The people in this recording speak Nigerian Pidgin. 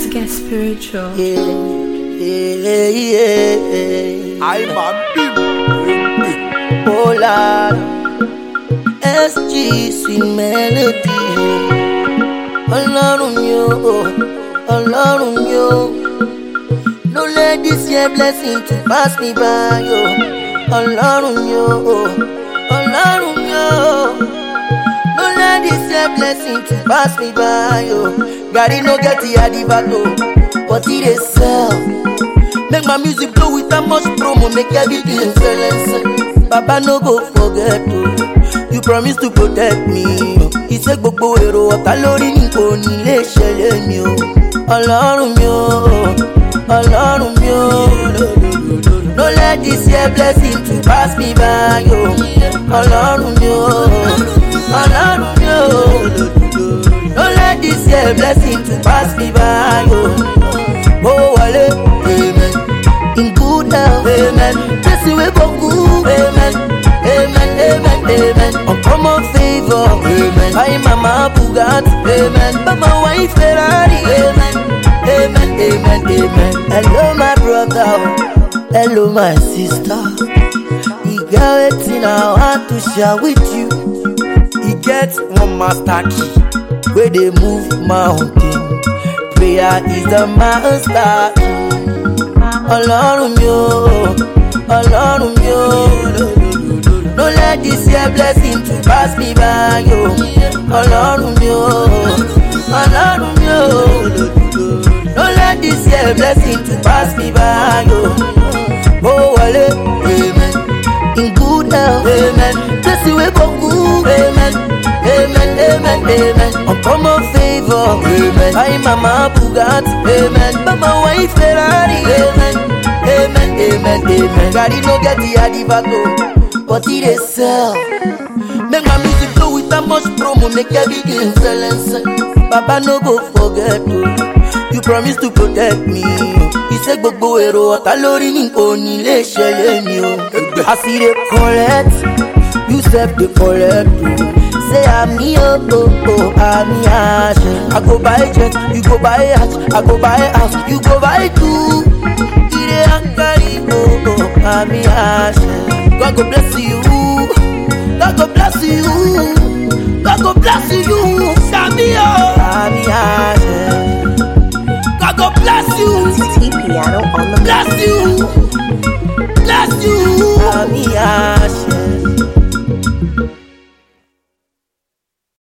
get spiritual. Yeah, yeah, yeah. I'm a big Oh Lord, SG sweet melody. Ọlọ́run mi o, Ọlọ́run mi o. No let this year blessing to pass me by o. Ọlọ́run mi o, Ọlọ́run mi o. No let this year blessing to pass me by o. Gary no get the adivato, but he dey sell. Make my music blow with that much promo, make everything silence. Baba no go forget o, you promise to protect me. Iṣẹ́ gbogbo èrò ọ̀tá lórí ní kò ní lè ṣẹlẹ̀ mi o. Ọlọ́run mi o, Ọlọ́run mi o. No let this year blessing to pass me by o. Ọlọ́run mi o, Ọlọ́run mi o. No let this year blessing to pass me by o. Mo wọlé, amen. In good health, amen. Jesse wey go good, amen. Amen, amen, amen. Uncommon favor, amen. Buy mama Bugatti, amen. Buy my wife Ferrari, amen. Amen, amen, amen. Hello my brother, oh. hello my sister. E get wetin I want to share with you. He get one master key. wey dey move mountain. Prayer is the master key. Ọlọ́run mi o, Ọlọ́run mi o. No let this year blessing to pass me by o. Ọlọ́run mi o, Ọlọ́run mi o. No let this year blessing to pass me by o. Mo wọlé, amen. In good health, amen. Jesse wey go good, amen. Amen, amen, amen. Uncommon favor, amen. Buy mama Bugatti, amen. Buy my wife Ferrari, amen. Amen, amen, amen. Daddy no get the adivato, but he dey sell. Make my music flow with that much promo, make everything silence. Baba no go forget o, you promise to protect me. Iṣẹ́ gbogbo èrò ọ̀tá lórí ní kò ní lè ṣẹlẹ̀ mi o. As e dey collect, you sef dey collect o. Say àmì o, o, o, àmì àṣẹ. I go buy jet, you go buy yacht, I go buy house, you go buy two. Ire ankari o, o, àmì àṣẹ. God go bless you, God go bless you, God go bless you, Sami o. Àmì àṣẹ. God go bless you, T Piano on the bless you, bless you. Àmì àṣẹ.